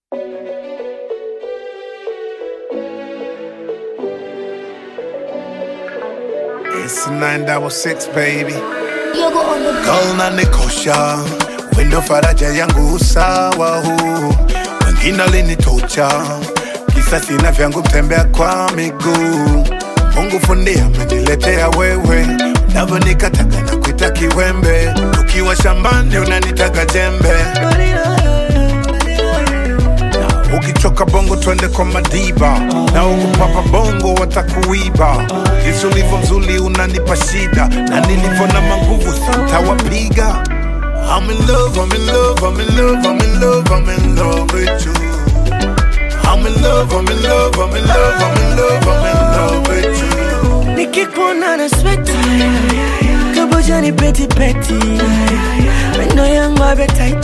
It's a 966 baby. Yogo on the Girl na nikosha, wendo faraja yangu usawa huu. Wengine alinitocha, kisa sina vyangu kutembea kwa miguu. Mungu fundi ameniletea wewe, unavyonikataga na kuita kiwembe. Tukiwa shambani unanitaga jembe, ukichoka bongo twende kwa madiba, na ukupapa bongo watakuiba. Jinsi ulivyo mzuri unanipa shida, na nilivyo na manguvu sitawapiga. I'm in love, I'm in love, I'm in love, I'm in love, I'm in love with you. I'm in love, I'm in love, I'm in love, I'm in love, I'm in love with you. nikikuona na sweti kaboja ni peti peti meno yangu abetaiti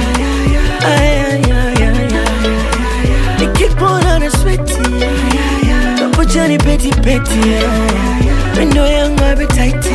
nikikuona na sweti kaboja ni peti peti meno yangu abetaiti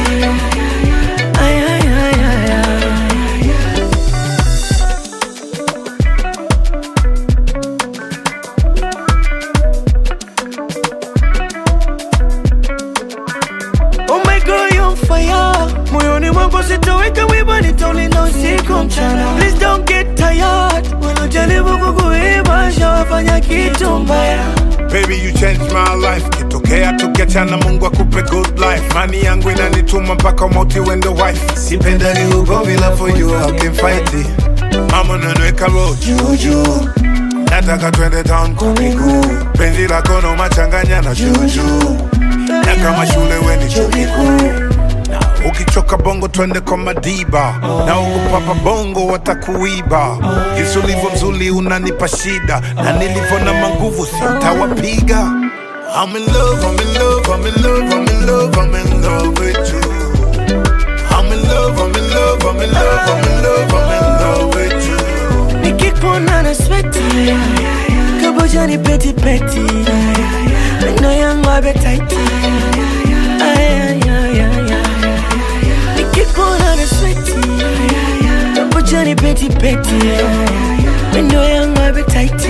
Oh my God, you're on fire. Moyoni mwangu sitoweka wiba, nitaulinda usiku mchana. Please don't get tired. Wanajaribu kukuiba, shawafanya kitu mbaya. Baby, you changed my life. Kitokea tukiachana, Mungu akupe good life. Mani yangu inanituma mpaka mauti wendo wife. Sipendani ugomvi, love for you, I can fight it. Mama nanweka road juju, nataka twende town kwa miguu. Penzi lako no machanganya na juju, na kama shule weni chuo kikuu. Ukichoka bongo twende kwa madiba, na ukupapa bongo watakuiba. Jinsi ulivyo mzuri unanipa shida, na nilivyo na manguvu sitawapiga. I'm in love, I'm in love, I'm in love, I'm in love, I'm in love with you. I'm in love, I'm in love, I'm in love, I'm in love, I'm in love with you. Nikikuona na sweti kaboja ni peti peti meno yangu abetaiti Nikikuona na sweti kaboja ni peti peti meno yangu abetaiti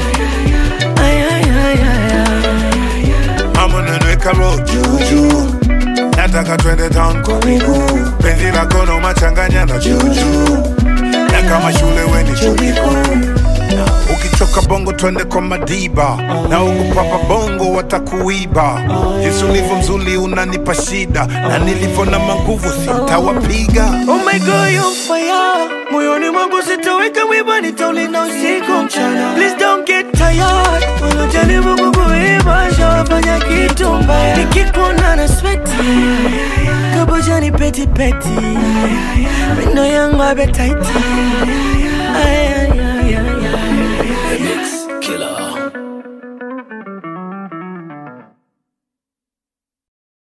Mama nanweka road juju, nataka twende town kwa miguu. Penzi lako no machanganya na juju, na kama shule weni chuo kikuu. Ukichoka bongo twende kwa madiba, na ukupapa bongo watakuiba. Jinsi ulivyo mzuri unanipa shida, na nilivyo na manguvu sitawapiga. Oh my God, you're on fire. Moyoni mwangu sitoweka wiba, nitaulinda usiku mchana. Please don't get tired. Wanajaribu kukuiba, shawafanya kitu mbaya. Nikikuona na sweti kaboja ni peti peti, meno yangu abetaiti. Mix Killer.